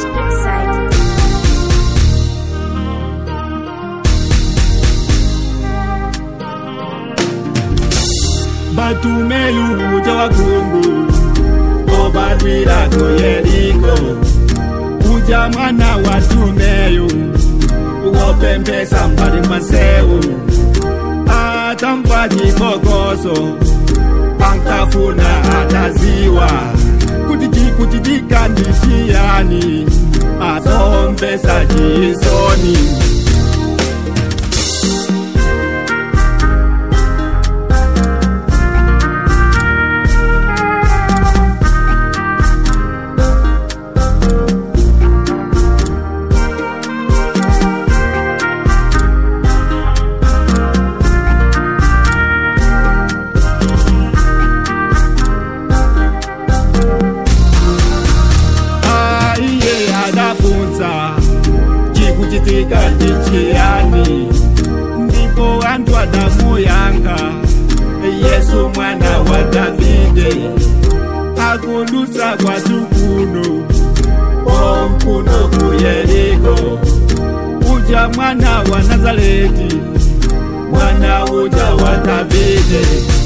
inside. batumeyu uja wakungu obadwira ko yeriko uja mwana wa tumeyu wopembesa mbali mwasewu atamva chikokoso ankafuna ataziwa kuti chikuchitika ndi chiyani atombesa chisoni aiye adafunza chikuchitika ndichiyani ndipo anthu adamuyankha yesu mwana wa davide akudutsa kwathu kuno omkuno ku yeriko uja mwana wa nazareti mwana uja wa davide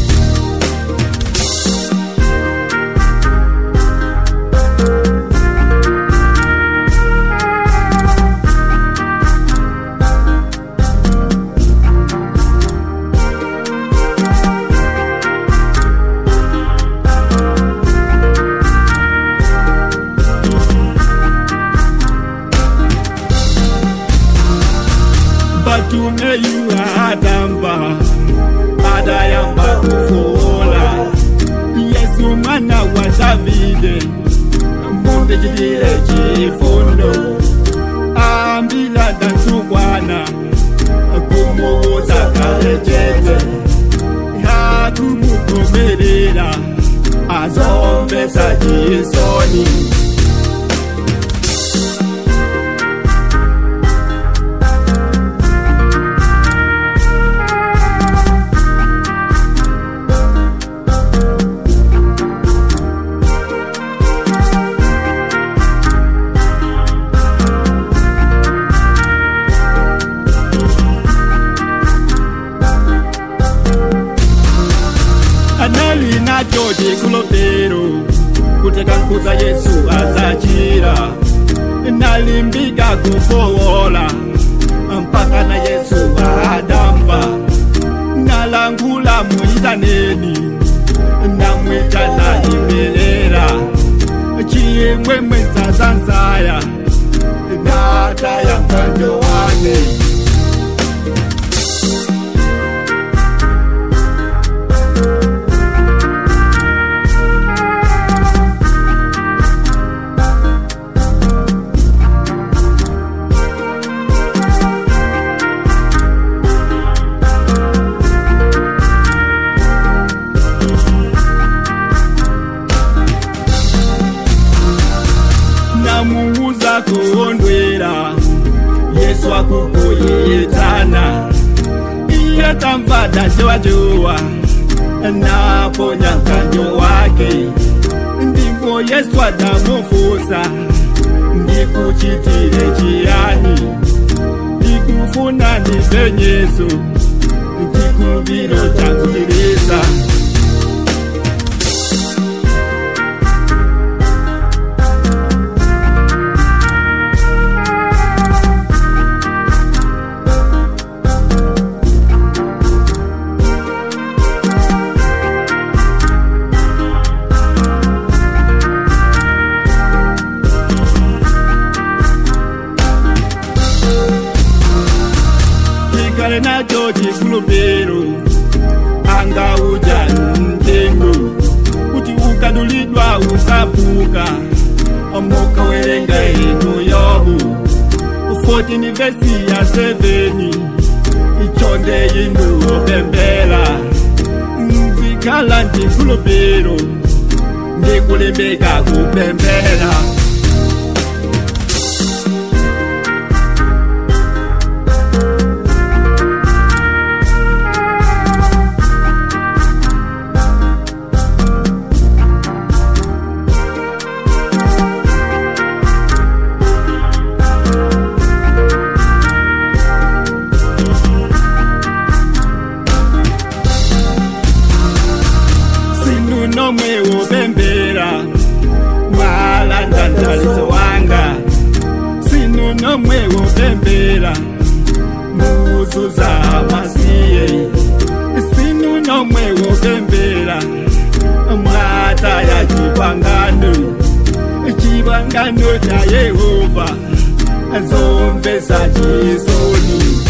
batumeyu adamva adayamba kufola yesu mwana wa davide mundichitire chifundo ambila datukwana kumuwuza kale chete hakumukomerera azomvesa chisoni anali nacho chikulopero kutekankuza yesu azachira nalimbika kufowola mpaka na yesu adamva nalangula muyitaneni namwitana imelera chiyemwemwe zazanzaya nataya mkanjo wake namuuza kuondwera yesu akukuyitana iye tamva dajowajowa naponya mkanjo wake ndipo yesu adamufusa ndikuchitire chiyani ndikufuna ndipenyeso chikuviro chakulisa tikale nacho chikulupiro angauja mtengo kuti ukadulidwa usapuka mukawerenga inu yobu 14 vesi ya 7 ichonde inu opembela mvikala ndikulupiro ndikulembeka kupembela mupemphera muzuza masiye sinu nomwe wopemphera mwata ya chipangano chipangano cha yehova zomvesa chisoni